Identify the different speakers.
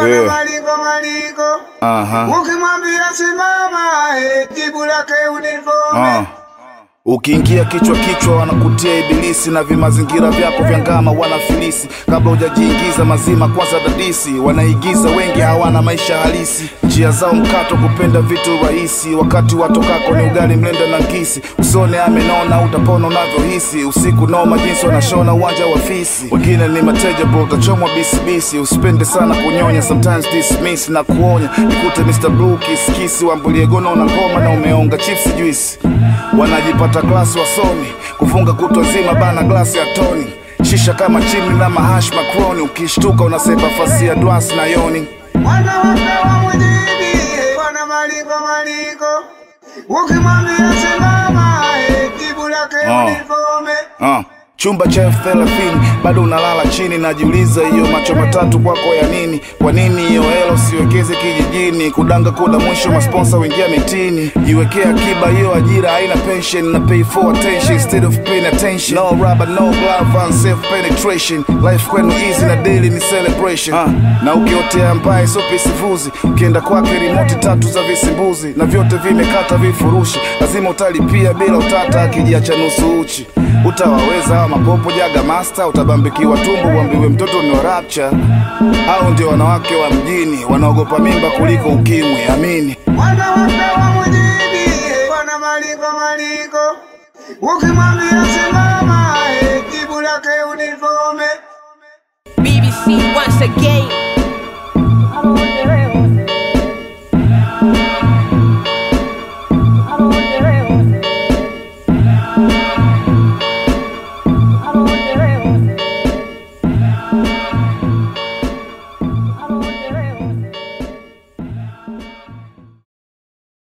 Speaker 1: bwana
Speaker 2: Yeah.
Speaker 1: maliko maliko
Speaker 2: Aha.
Speaker 1: ukimwambia simama eh, jibu lake uniforme
Speaker 2: Ah. Ukiingia kichwa kichwa wanakutia ibilisi na vimazingira vyako vya ngama wanafilisi. Kabla hujajiingiza mazima, kwanza dadisi. Wanaigiza wengi hawana maisha halisi, njia zao mkato, kupenda vitu rahisi. Wakati watokako ni ugali mlenda na ngisi. Usone amenona, utapona unavyohisi. Usiku noma jinsi wanashona uwanja wa fisi. Wengine ni mateja bro, utachomwa bisibisi. Usipende sana kunyonya, sometimes dismiss na kuonya. Nikute Mr. Blue kisikisi, wambulie gono na ngoma na umeonga chips juice wanajipata klasi wasomi kufunga kutwa nzima bana glasi ya toni shisha kama chimni na mahash makroni ukishtuka unasepa fasi ya dwasi na yoni
Speaker 1: mwana wake wa mjini eh, bwana maliko maliko ukimwambia simama eh, jibu lake
Speaker 2: Ah.
Speaker 1: uniforme
Speaker 2: uh. chumba cha elfu thelathini bado unalala chini najiuliza hiyo macho matatu kwako ya nini kwa nini hiyo helo siwekeze kijijini kudanga kuda mwisho masponsa wingia mitini jiwekea akiba hiyo ajira haina pension na pay for attention instead of paying attention no rubber no glove and self penetration life kwenu easy na daily ni celebration uh. na ukiotea mbaye so pisivuzi ukienda kwake rimoti tatu za visimbuzi na vyote vimekata vifurushi lazima utalipia bila utata akijiacha nusu uchi utawaweza hawa mapopo jaga master utabambikiwa tumbo uambiwe mtoto ni wa rapture au ndio wanawake wa mjini wanaogopa mimba kuliko ukimwi amini
Speaker 1: mwana wake wa mjini eh, bwana maliko maliko ukimwambia simama eh, jibu lake uniforme
Speaker 3: BBC once again.